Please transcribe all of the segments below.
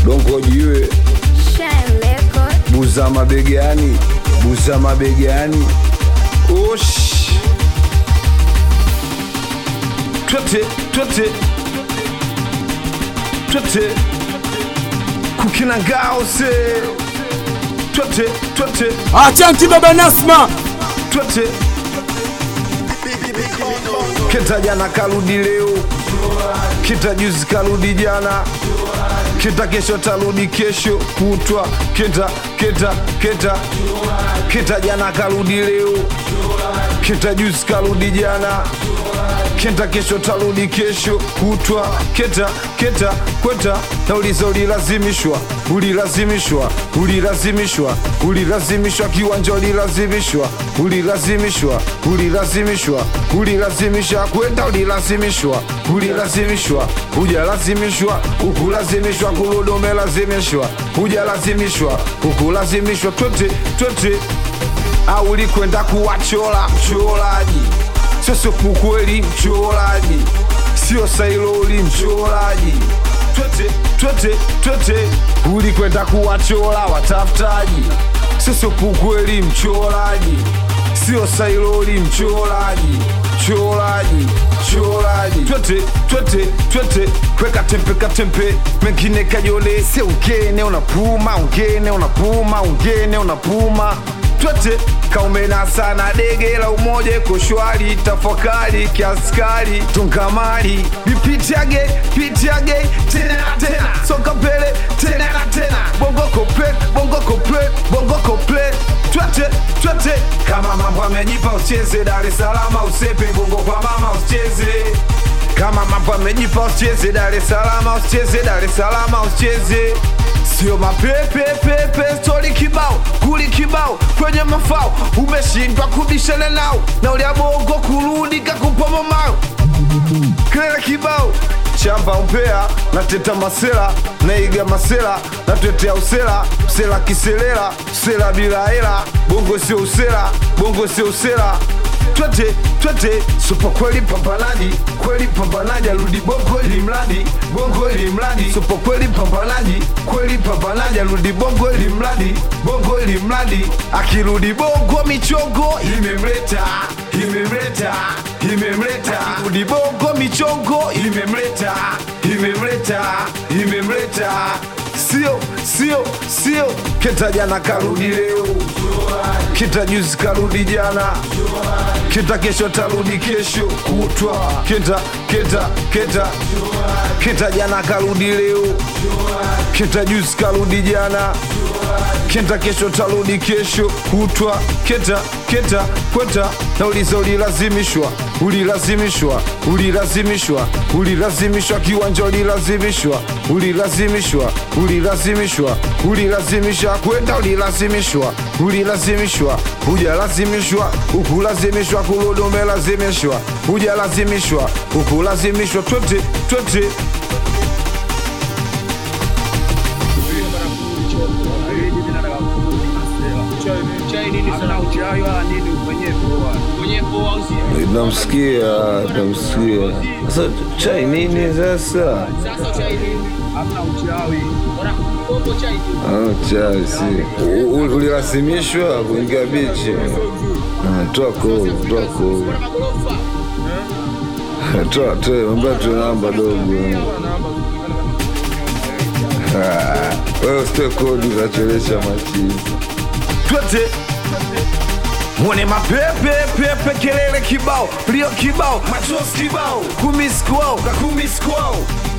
dongo jiwe Shine Record. buza mabegani buza mabegani osh twete twete twete kukina ngao se twete twete Achanti baba Nasma, twete kita jana karudi leo kita juzi karudi jana kita kesho tarudi kesho kutwa kita kita kita kita jana karudi leo kita juzi karudi jana kita kesho tarudi kesho kutwa kita kita kweta nauliza ulilazimishwa ulilazimishwa ulilazimishwa ulilazimishwa kiwanja ulilazimishwa ulilazimishwa ulilazimishwa ulilazimishwa kwenda ulilazimishwa ulilazimishwa hujalazimishwa ukulazimishwa kurudi umelazimishwa hujalazimishwa ukulazimishwa twete twete au ulikwenda kuwachola mcholaji sio pukweli mcholaji sio sailoli mcholaji twete twete twete ulikwenda kuwachola watafutaji sio pukweli mcholaji sio sailoli mcholaji cholaji cholaji twete twete twete kweka tempe katempe mengine kajole se ungene unapuma ungene unapuma ungene unapuma twete kaumena sana dege la umoja iko shwari tafakari kiaskari tungamari vipitiage pitiage tena na tena soka mbele tena na tena bongo koplet bongo koplet bongo koplet twete twete kama mambo amejipa ucheze dar es salaam usepe bongo kwa mama usicheze kama mambo amejipa usicheze dar es salaam usicheze dar es salaam usicheze sio mapepepepe stori kibao kuli kibao kwenye mafao umeshindwa kubishana nao na uliabongo kurudi kakupa mamao kelele kibao chamba umpea nateta masela naiga masela natetea usela usela kiselela usela bila hela bongo sio usela bongo sio usela twete twete supo kweli pambanaji kweli pambanaji arudi bongo ili mradi bongo ili mradi supo kweli pambanaji kweli pambanaji arudi bongo ili mradi bongo ili mradi akirudi bongo michongo imemleta imemleta imemleta akirudi bongo michongo imemleta imemleta imemleta sio sio sio kita jana karudi leo kita juzi karudi jana kita kesho tarudi kesho kutwa kita kita kita kita jana karudi leo kita juzi karudi jana kita kesho tarudi kesho kutwa kita kita kweta nauliza ulilazimishwa ulilazimishwa ulilazimishwa ulilazimishwa kiwanja ulilazimishwa ulilazimishwa ulilazimishwa ulilazimishwa kwenda ulilazimishwa ulilazimishwa hujalazimishwa ukulazimishwa kurudi umelazimishwa hujalazimishwa ukulazimishwa twete twete namsikia namsikia sasa chai nini sasa Ah, chai si U- u- ulilazimishwa kuingia bichi Ah, toa kovu toa kovu toa toe ambia tu namba dogo Ah, wewe usitoe kodi ukachelesha machini twete mwone mapepepepe kelele kibao lio kibao machozi kibao kumiskwao kakumiskwao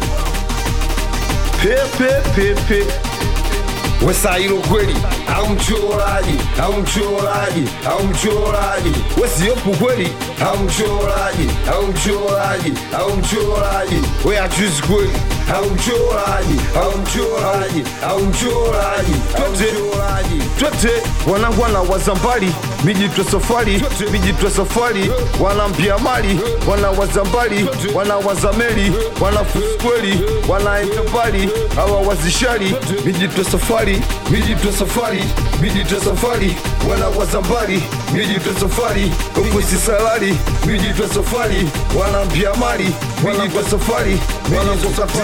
pepepepe wesailo kweli au mchoraji au mchoraji au mchoraji wesiopu kweli au mchoraji au mchoraji au mchoraji we achuzi kweli au mchoraji au mchoraji au mchoraji twete twete wanangu wana wazambali mijitwe safari mijitwe safari wana mpia mali wana wazambali wana wazameli wana fuskweli wanaenda mbali hawa wazishari mijitwe safari mijitwe safari mijitwe safari wana wazambali mijitwe safari ukusi salari mijitwe safari wana mpia mali mijitwe safari wana safari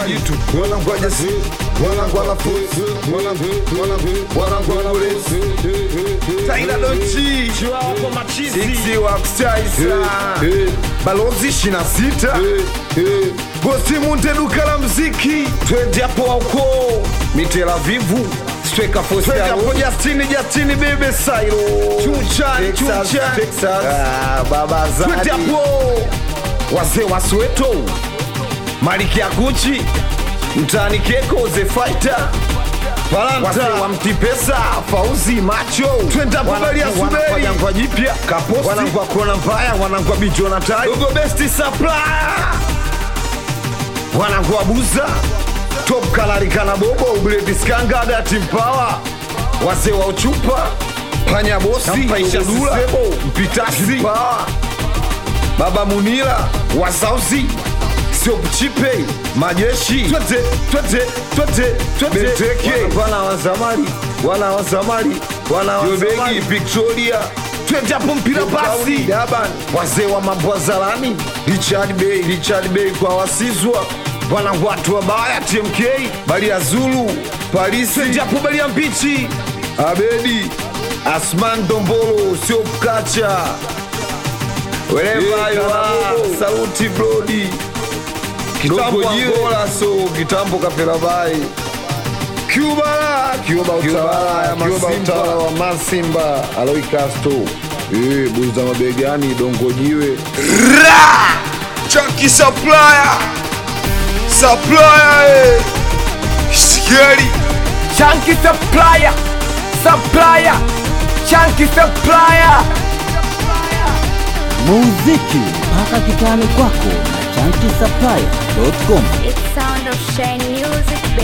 majitu wanangu ajasi wanangu anafusi wanangu wanangu wanangu anawezi Taila Dochi Sixi Wakstaisa Balozi 26 Bosi Munte duka la mziki Twende hapo wauko Mitela Vivu Sweka Fosta Twende hapo Justini Justini Bebe Sairo Chuchan Chuchan Texas ah, Baba Zadi Twende hapo Wazee wa Soweto Maliki ya Gucci Mtani Keko The Fighter Wazee wa Mtipesa Fauzi Macho Twenda kubali ya Suberi Wanangwa jipya Kaposi Wanangwa kona mbaya Wanangwa bicho na tai Dogo Besti Supplier Wanangwa buza Top Kalarikana Bobo Ubledi Skanga Dati Mpawa Wazee wa Uchupa Panya Bosi Mpaisha Dula Mpitasi Mpawa Baba Munila Wasauzi sio chipe majeshi twete twete twete twete beteke wana wa zamani wana wa zamani wana wa zamani Victoria twende hapo mpira basi Daban wazee wa mambo zalani Richard Bey Richard Bey kwa wasizwa wana watu wabaya TMK bali ya Zulu Paris twende hapo bali ya mbichi Abedi Asman Dombolo sio kacha Wherever you are, saluti Brody kitambo Angola so kitambo kapelabai Cuba Cuba utawala ya Masimba wa Masimba Aloy Castro eh buza mabegani dongo jiwe Chunky supplier Supplier eh Scary Chunky supplier, supplier, chunky supplier. muziki mpaka kitani kwako na chanki supply.com It's sound of shine music,